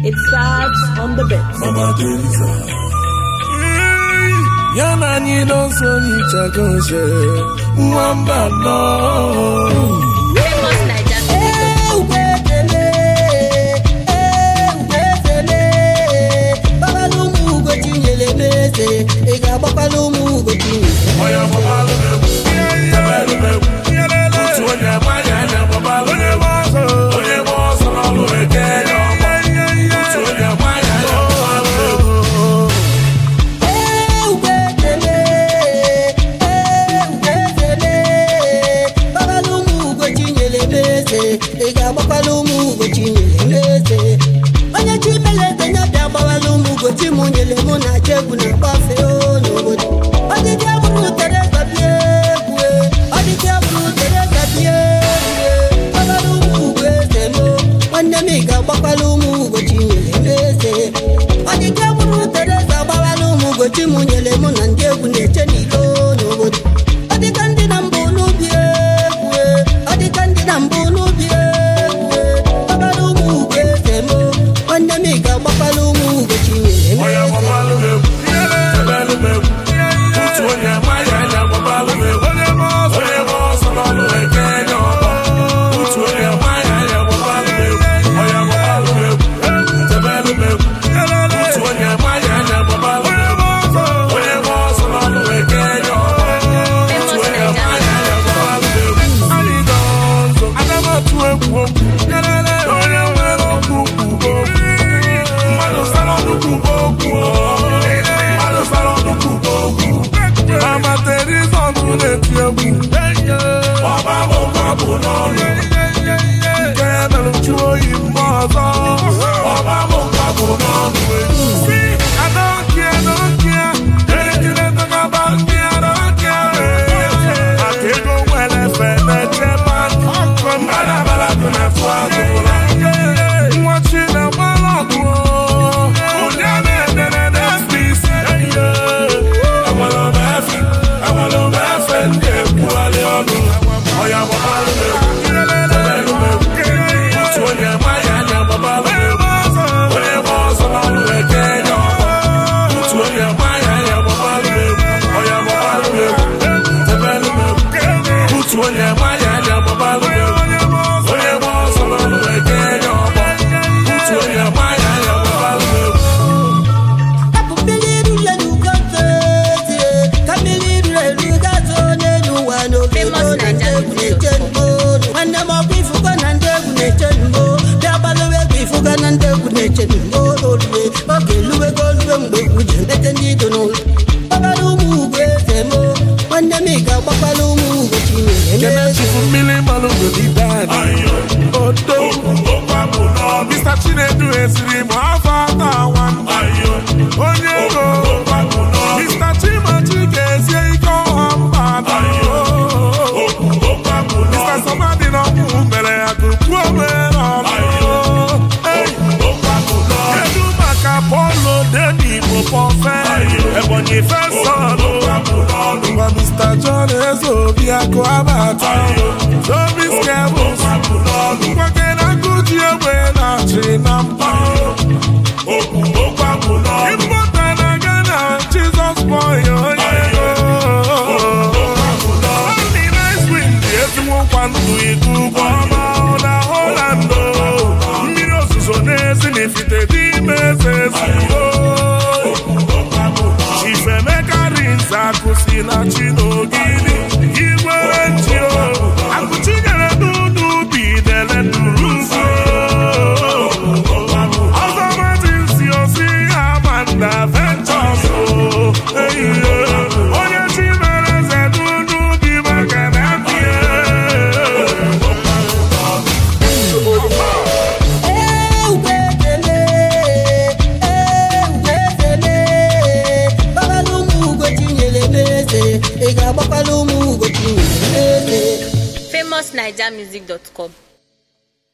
It starts on the bit. Mama Teresa. Ya na anyị n'ọsọ nyichago nche nwamba nọ. Famous Naija music. ị ga-agbakwala ụmụ ugochi Onye gbabalụ m egwu, tebelụ m egwu. Otu onye amaghị anya gbabalụ m egwu. Onye gba ọsọ n'ọlụ eke ya ọgbọ. Otu onye amaghị anya gbabalụ m egwu. gbakwala ụmụ ugochi nyere m eze ị ga-agbakwala ụmụ ugochi nyere m eze onye chi mere eze ya bịa gbawala ụmụ ugochi mụ nyere mụ na acha egwu na agbafe o n'obodo ọdịdị abụrụ tereza bịa egwu ọdịdị abụrụ tereza bịa egwu gbakwala ụmụ ugo eze m nwanne m ị ga-agbakwala ụmụ ugochi nyere m eze ọdịdị abụrụ tereza gbawala ụmụ ugochi mụ nyere mụ na ndị egwu na-eche n'ilo n'obodo ọ dịka ndị na mbụ n'ubi egwu ọ dịka ndị na mbụ n'ubi egwu gbakwala ụmụ ugo eze m nwanne m ị ga-agbakwala ụmụ ugochi nyere m Onye eze gbabalụ m egwu, tebelụ m egwu. Otu onye amaghị anya gbabalụ m egwu. Onye gba ọsọ n'ọlụ eke ya ọgbọ. Otu onye amaghị anya gbabalụ m egwu. Onye gbabalụ m egwu, tebelụ m egwu. Otu onye amaghị anya gbabalụ m egwu. Onye gba ọsọ n'ọlụ eke ya ọgbọ. Otu onye amaghị anya gbabalụ m egwu. Anyị ga ọzọ, aga m atụ egwu okwu. Onye nwere okwu kwuo okwu. Mmadụ sara ọnụ kwuo okwu. Mmadụ sara ọnụ kwuo okwu. Mama Teresa ọnụ na-eti egwu. Ọba bụ nwa bụ n'ọnụ. Nke mere nju oyi mgbe ọzọ. Ọba bụ nwa bụ n'ọnụ. Si, I don't care, I don't care. Anything they talk about me, I don't care. Maka ego nwere efe na-eche mmadụ. Mmadụ abala dị na-atụ agụla. Nwa chi na-agbala ọgụ. Onye na-edere n'SPC. Enwere m efe, enwere m efe ndị ekwugharị ọnụ. Ọya gbabalụ m egwu, tebelụ m egwu. Otu onye amaghị anya gbabalụ m egwu. Onye gba ọsọ n'ọlụ eke ya ọgbọ. Otu onye amaghị anya gbabalụ m egwu. Ọya gbabalụ m egwu, tebelụ m egwu. Otu onye amaghị anya gbabalụ m egwu. Onye gba ọsọ n'ọlụ eke ya ọgbọ. Otu onye amaghị anya gbabalụ m egwu. Hapụ mmiri ruru elu gazo eze, ka mmiri ruru elu gazo n'elu ụwa n'obodo Famous na ndị Naija egwu na-eche mgbo. Nwanne m ọkwa ifugo na ndị egwu na-eche mgbo. Bịa gbalụwa egwu ifugo na ndị egwu na-eche mgbo n'olue. Oge eluwego olue mgbe egwu ji emete ndị ido n'ụlọ. Gbakwala ụmụ ugo eze m, nwanne m ị ga-agbakwala ụmụ ugo chinyere m Kene eze. chifu mmiri mmanụ n'odide anyị. Odo. Mr. Chinedu esiri m afọ atọ nwanne. Onye ego. Mr. Chimachi ga-esie ike ọha mba atọ. Mr. Somadi n'ọnwụ mere ya tupu o mere ọnụ. Hey. Kedu maka Polo Deni Popofe Ebonyi Fesọn Ngwa Mr. John Ezeobi akụ abata Zobi Skebụs Ngwa Kena Kuji egbe na-achị na mpa Ịmpụta na Ghana Jizọs Boy onye ego Only nice wind ezigbo nkwanụ iku ụgbọ ọma na Holland mmiri ozuzo n'ezi n'ifite n'ime eze ezigbo Chifemeka Rinze akụsi na Chinogidi igwe nchio akụchinyere n'ụlọ ubi dele duru ugwu ọzọ matinsi osi Amanda Ventures ehihie onye chi mere eze n'ụlọ ubi maka na mbie gbakwala ụmụ ugochi nyere m eze ị ga-agbakwala ụmụ ugochi nyere m eze famousnigermusic.com